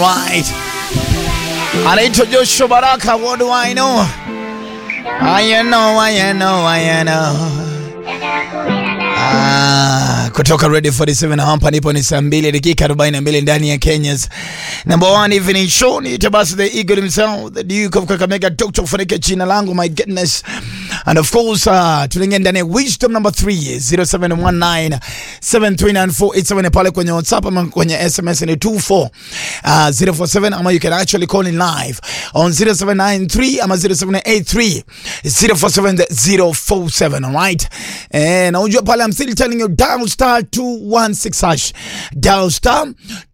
Right. Anaitwa Joshua Baraka, what do I know? I know, I know, I know. Ah, kutoka Radio 47 hapa nipo ni saa 2 dakika 42 ndani ya Kenya's number one evening show. Ni Tabasa the Eagle himself, the Duke of Kakamega, Dr. Kufanika jina langu, my goodness. And of course, uh, tunaingia ndani ya wisdom number 3 0719 73948 pale kwenye WhatsApp ama kwenye SMS ni 24 uh, 047 ama you can actually call in live on 0793 ama 0783 047 047 alright. Eh, na unajua pale I'm still telling you dial star 216 hash. Dial star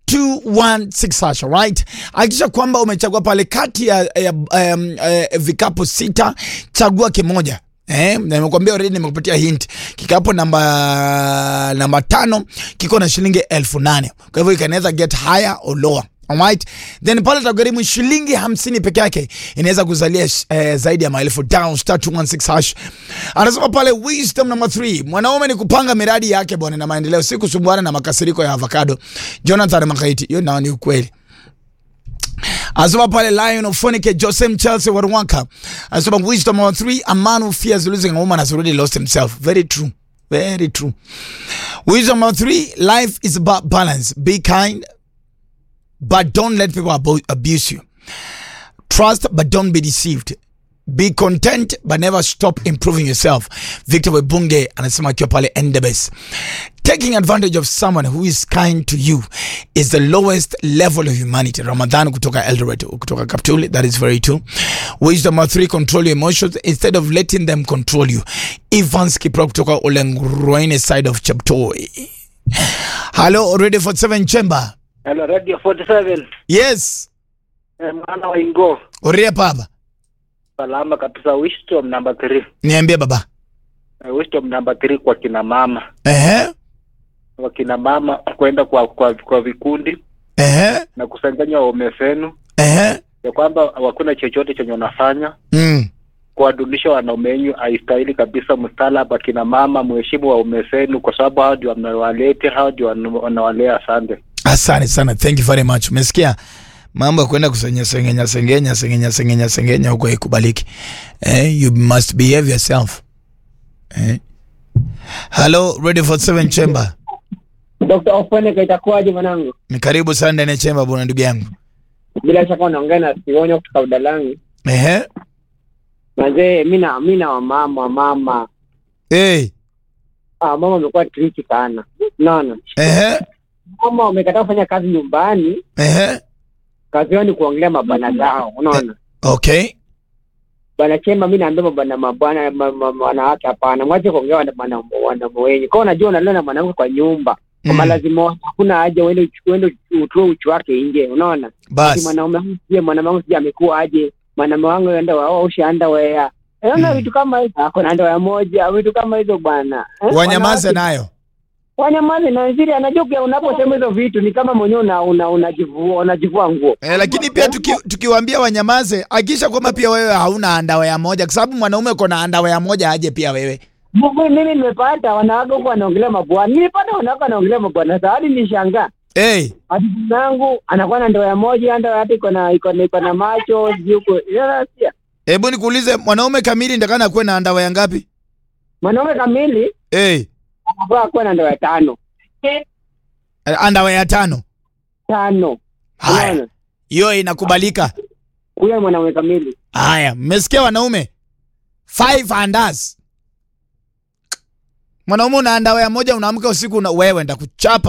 216 hash, alright. Hakikisha kwamba umechagua pale kati ya, ya um, uh, vikapu sita, chagua kimoja. Eh, nimekuambia already, nimekupatia hint. Kikapu namba namba tano kiko na shilingi elfu nane. Kwa hivyo you can either get higher or lower. Alright. Then pale tagharimu shilingi hamsini peke yake inaweza kuzalia eh, zaidi ya maelfu down star 216 hash. Anasema pale wisdom number 3. Mwanaume ni kupanga miradi yake bwana na maendeleo, si kusumbuana na makasiriko ya avocado. Jonathan Makaiti, hiyo nao ni ukweli. Anasema pale Lion of Fonike Joseph Chelsea Warwanka. Anasema wisdom number 3, a man who fears losing a woman has already lost himself. Very true. Very true. Wisdom number 3, life is about balance. Be kind, but don't let people abo- abuse you. Trust, but don't be deceived. Be content, but never stop improving yourself. Victor Webunge anasema akiwa pale Endebess. Taking advantage of someone who is kind to you is the lowest level of humanity. Ramadan kutoka Eldoret, kutoka Kaptuli, that is very true. Wisdom number three, control your emotions instead of letting them control you. Evans Kipro kutoka Olengroine side of Cheptoi. Hello, already for seven chamber. Hello, Radio 47. Yes, Eh, mwana wa Ingo. Oria baba. Salama kabisa. Wisdom number 3. Niambie baba. Eh, Wisdom number 3 kwa kina mama. Ehe. Kwa kina mama kwenda kwa, kwa, kwa vikundi Ehe. na kusanganya waume zenu Ehe. ya kwamba hakuna chochote chenye wanafanya Mm. kuwadunisha wanaume wenyu haistahili kabisa. Mstaarabu akina mama, mheshimu waume zenu kwa sababu hao ndio wamewalete, hao ndio wana- wanawalea. Asante. Asante sana, thank you very much. Umesikia mambo ya kwenda kusenya sengenya sengenya sengenya sengenya sengenya huko haikubaliki. Eh, you must behave yourself. Eh. Hello, ready for seven chamber. Dr. Ofoneka itakuwaje mwanangu? Ni karibu sana ndani ya chamber bwana ndugu yangu. Bila shaka unaongea na Sionyo kutoka Udalangi. Ehe. Mazee, mi na mi na wamama wamama Eh. ah, mama amekuwa tricky sana. Unaona, Ehe. mama wamekataa kufanya kazi nyumbani, Ehe. kazi yao ni kuongelea mabwana zao. Unaona Okay. bwana Chemba, mi naambia mabwana mabwana ma- ma- ma- wanawake, hapana, mwache kuongea wana- wana- wanaume wenyu. Kwa unajua unalala na mwanamke kwa nyumba kwa Mm. malazima wako, hakuna haja uende uchu- uende utoe uchu wake nje. Unaona, Ati Bas. mwanaume wangu sije mwanaume wangu sije amekuwa aje mwanaume wangu enda waosha underwear Unaona Mm. vitu kama hizo ako na underwear moja vitu kama hizo bwana Eh, Wanyamaze wanawake- nayo. wanyamaze na nzuri anajua pia unaposema hizo vitu ni kama mwenyewe una, una, unajivua unajivua nguo Eh, lakini pia tuki, tukiwaambia wanyamaze, hakikisha kwamba pia wewe hauna andawaya moja, kwa sababu mwanaume uko na andawaya moja aje pia wewe. Mungu, mimi nimepata wanawake huko wanaongelea mabwana nilipata wanawake wanaongelea mabwana sasa hadi nishangaa Hey, hadi nangu anakuwa na underwear moja underwear hata iko na iko na iko na macho sijui huko Sasa, hebu nikuulize, mwanaume kamili ndakana akuwe na andawaya ngapi? mwanaume kamili Hey, anafaa kuwa na underwear tano andawaya tano. tano Haya, Unaona? hiyo inakubalika. huyo ni mwanaume kamili Haya, mmesikia wanaume? Five andas. Mwanaume una andawaya moja, unaamka usiku una wewe ndakuchapa.